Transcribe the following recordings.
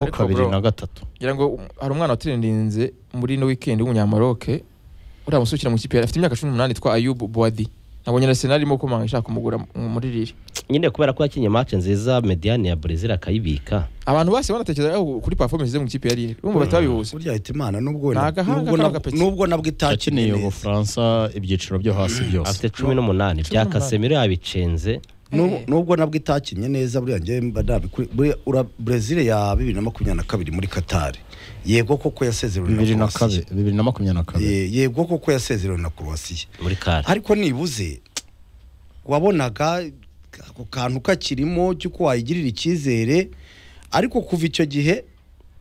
ariko kabiri bro, na gatatu ngira ngo um, hari umwana watirindinze muri ino weekend w'umunyamaroke uriya musukira mu kipe yari afite imyaka cumi n'umunani yitwa ayubu boadi nabonye arsenal irimo kumanga ishaka kumugura mu- muri riri nyine kubera ko yakinnye match nziza mediane ya brezil akayibika abantu bose banatekereza kuri performance ze mu ikipe ya riri urumva batabihuza burya ahita imana nubwo Ni agahanga nubwo na- k'agapeki. nubwo nabwo yakineye itakineye ubufaransa ibyiciro byo hasi byose afite cumi n'umunani bya n'umunani. kasemiro yabicenze Nu- nubwo nabwo itakinye neza buriya njyewe mba nabikuri- buriya ura brezil ya bibiri na makumyabiri na kabiri muri katari yego koko yasezerewe bibiri na Croatia. kabiri bibiri na makumyabiri na kabiri Ye- yego koko yasezerewe na croatia muri kare ariko nibuze wabonaga ako kantu kakirimo cy'uko wayigirira icyizere ariko kuva icyo gihe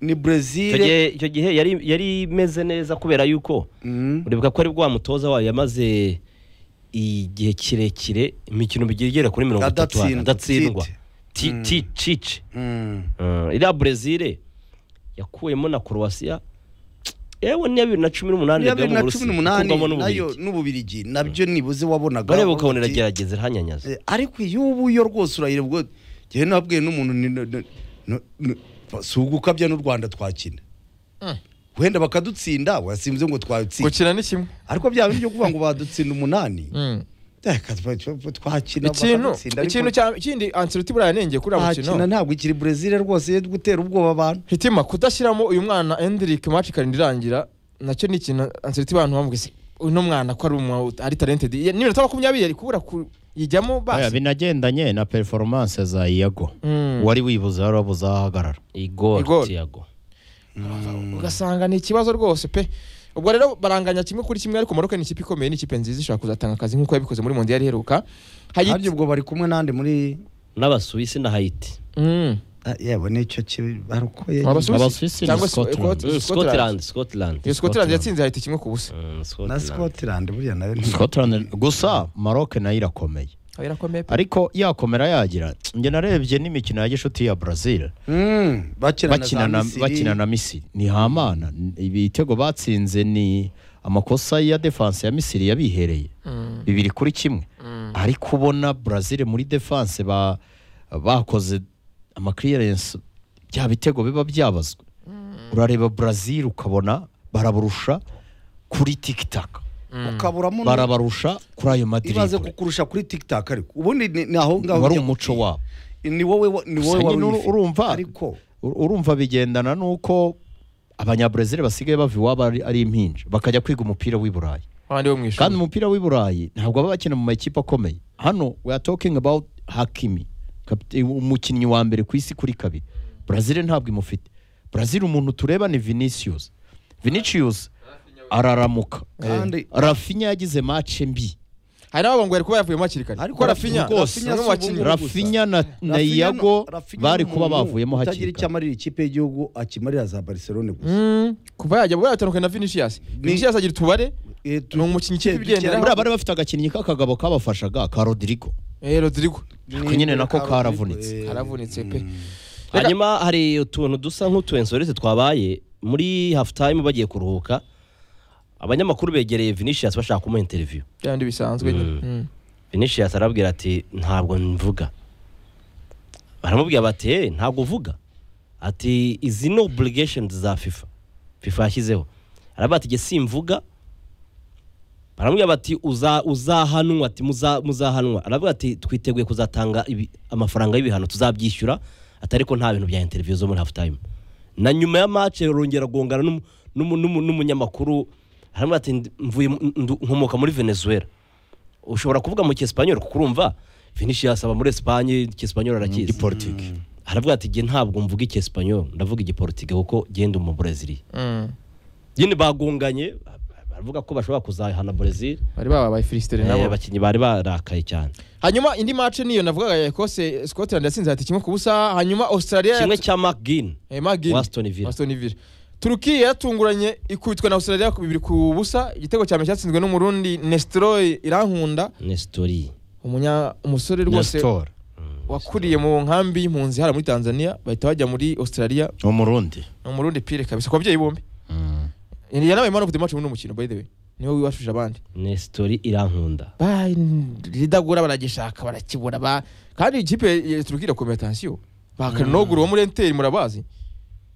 ni icyo brezil gihe icyo gihe yari yari imeze neza kubera yuko Mm. uribuka ko ari bwa mutoza wayo yamaze igihe kirekire imikino bigiye igera kuri mirongo itatu Adatsindwa. adatsindwa Ti- Mm. ti- cici Mm. Mm, iriya brezil yakuyemo na croatia yewe n'iya bibiri na cumi n'umunani Ya yabwiye bibiri mu na Burusiya, cumi n'umunani ikurwamo nayo n'Ububiligi. n'ububirigi nabyo nibuze wabonaga bareba ukabona uti, iragerageza irahanyanyaza eh, ariko iyo ubu yo rwose urayira ubwo ngewe nabwiye n'umuntu ni- ni- ni- ni- si ubwo ukabya n'u rwanda twakina Mm. wenda bakadutsinda wasimze ngo twatsinda gukina ni kimwe ariko bya bindi byo kuvuga ngo badutsinda umunani Mm. eh, katwa- ikintu twakina bakadutsinda, ariko ikintu cya- ikindi ancelotti buriya yanengeye kuri uwo mukino twakina ntabwo ikiri brezil rwose yo gutera ubwoba abantu hitima kudashyiramo uyu mwana Endrick match karindwi irangira nacyo ni ikintu Ancelotti abantu bamubwise uno mwana ko ari umu ari talented Ye- n'iminota makumyabiri yari kubura kuyijyamo Oya, basi binagendanye na performance za iago Mm. wari wibuze wari wabuze aho ahagarara igor Igor. tiago ugasanga ni ikibazo rwose pe ubwo rero baranganya kimwe kuri kimwe ariko Maroc ni ikipe ikomeye ni ikipe nziza ishobora kuzatanga akazi nk'uko yabikoze muri mondial iheruka nabyo hayiti ubwo bari kumwe n'andi muri n'abasuwisi na haiti Mm. Ah, yewe nicyo kibarukoye Abasuwisi Abasuwisi ni cyangwa se- Scotland. Scotland. scotland scotland Iyo Scotland Scotland. yatsinze hayiti kimwe ku busa Mm, na scotland scotland buriya nayo ni- Scotland- gusa maroc nayo irakomeye birakomeye pe ariko yakomera yagira njye narebye n'imikino ya gishuti ya brazil Mm, bakina na bakina za na- Misiri. bakina na misiri ni hamana ibitego batsinze ni amakosa ya defanse ya misiri yabihereye Mm. bibiri kuri kimwe Mm. ariko ubona brazil muri defanse ba bakoze amakiriyensi bya bitego biba byabazwe urareba brazil ukabona barabarusha kuri tikitaka ukaburamo nu- barabarusha kuri ayo ibaze madirigure kukurusha kuri tikitaka ariko ubundi ni ni aho ngaho wari ujya umuco kuti- wabo ni wowe wa- ni Gusa wowe wari nyine uru- uyifite. urumva- ariko Ur- urumva bigendana n'uko abanyabrezil basigaye bava iwabo ari ari impinja bakajya kwiga umupira w'i burayi abandi bo mu kandi ishuri umupira w'i burayi ntabwo baba bakina mu makipe akomeye hano we are talking about hakimi kapite- umukinnyi wa mbere ku isi kuri kabiri brazil ntabwo imufite brazil umuntu tureba ni vinicius vinicius araramuka Kandi- rafinya yagize mace mbi hari n'ababongo yari kuba yavuyemo hakiri kare Ariko kuko Rafinha rwose. ni umwe mu bakinnyi Rafinha rafinya na, na Rafinha iago no- Rafinha bari ni kuba umuntu bavuyemo utagira hakiri icyo kare amarira ikipe y'igihugu akimarira za barcelone gusa Mm, kuva yajya ubwo yatandukanye na Vinicius Vinicius agira utubare Eh, tu- ni umukinnyi kera- kigendera. kera- buriya bari bafite agakinnyi k'akagabo kabafashaga ka rodrigo eh Rodrigo Ariko nyine nako karavunitse. Eh, karavunitse pe hanyuma hari utuntu dusa nk'utu ensorete twabaye muri half time bagiye kuruhuka abanyamakuru begereye vinicius bashaka kumuha interview byandi bisanzwe nyine Mm. vinicius arabwira ati ntabwo mvuga baramubwira bati "Eh, ntabwo uvuga ati izi ni obligations za fifa fifa yashyizeho aravuga ati jye simvuga baramubwira bati "Uza- uzahanwa ati "Muza- muzahanwa aravuga ati twiteguye kuzatanga ibi- amafaranga y'ibihano tuzabyishyura ati ariko nta bintu bya interview zo muri half time na nyuma ya match rongera gongana n'umu- n'umu- n'umu- n'umunyamakuru aravuga ati "Ndi- mvuye mu- ndu- nkomoka muri venezuela ushobora kuvuga mu cyesipanyol kuko urumva vinicius aba muri esipanye icyesipanyol arakizi politiki aravuga ati jye ntabwo mvuga icyesipanyol ndavuga igiporutiga kuko genda mu burezili Mm. nyine bagonganye baravuga ko bashobora kuzahana burezili bari babaye Filistere Eh, nabo abakinnyi bari barakaye cyane hanyuma indi match niyo navugaga ya Ecosse Scotland yatsinze hati kimwe ku busa hanyuma Australia kimwe yat- cya mcgin eh Magin wa Aston Villa. Aston Villa Turukiya yatunguranye ikubitwa na Australia ku bibiri ku busa igitego cya mbere cyatsinzwe n'umurundi Nestroy Irankunda nestori umunya umusore rwose nestor wakuriye mu nkambi y'impunzi hariya muri Tanzania bahita bajya muri Australia umurundi ni umurundi pire kabisa ku babyeyi bombi yanabaye man of the match muri uno mukino by the way niwe wibashuje abandi nestori irankunda Ba- ridagura baragishaka barakibura ba kandi ikipe ya Turukiya irakomeye atansiyo bakanogur wo muri Inter murabazi